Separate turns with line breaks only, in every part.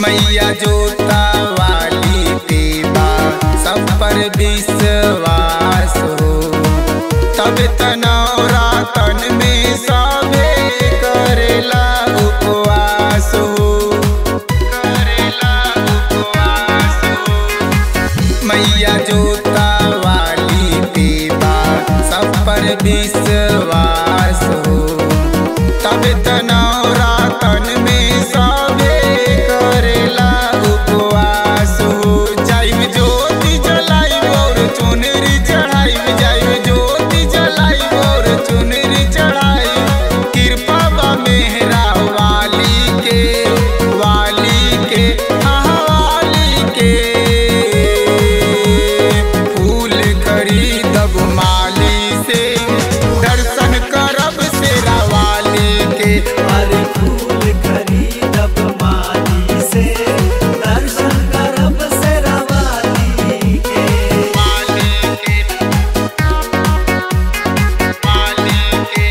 मैया जोता वाली देवा सब पर विश्वास हो तब तनौरा तन में सबे करेला उपवास हो करेला उपवास हो मैया जोता वाली देवा सब पर विश्वास हो तब तनौरा तन में सबे करेला उपवास हो जाइब ज्योति जलाइब और चुनरी चढ़ाइब जाइब ज्योति जलाइब और चुनरी चढ़ाइब कृपा बा मेहरा वाली के वाली के हाँ वाली के फूल खरीदब माली से दर्शन करब शेरा वाली के
अरे फूल खरीदब माली से दर्शन करब शेरावाली के
वाली के वाली के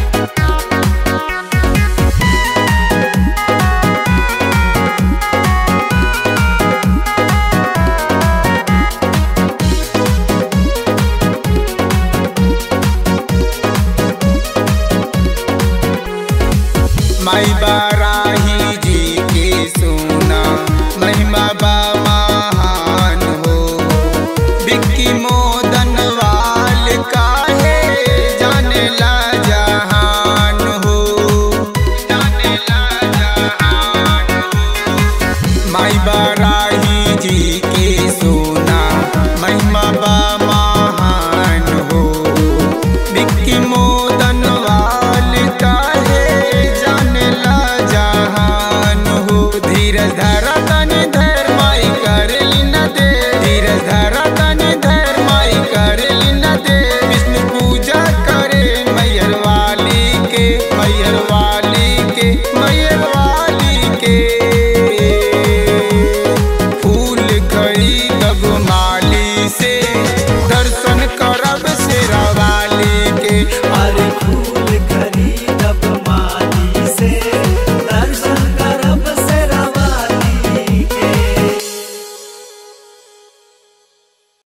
माई बाराही जी के सुना महिमा बा महान हो बिक्की मोदन वाल काहे जाने ला जहान हो जाने ला जहान हो माई बाराही जी के सोना महिमा बा महान हो बिक्की मोदन वाल काहे जाने ला जहान हो धीरज धर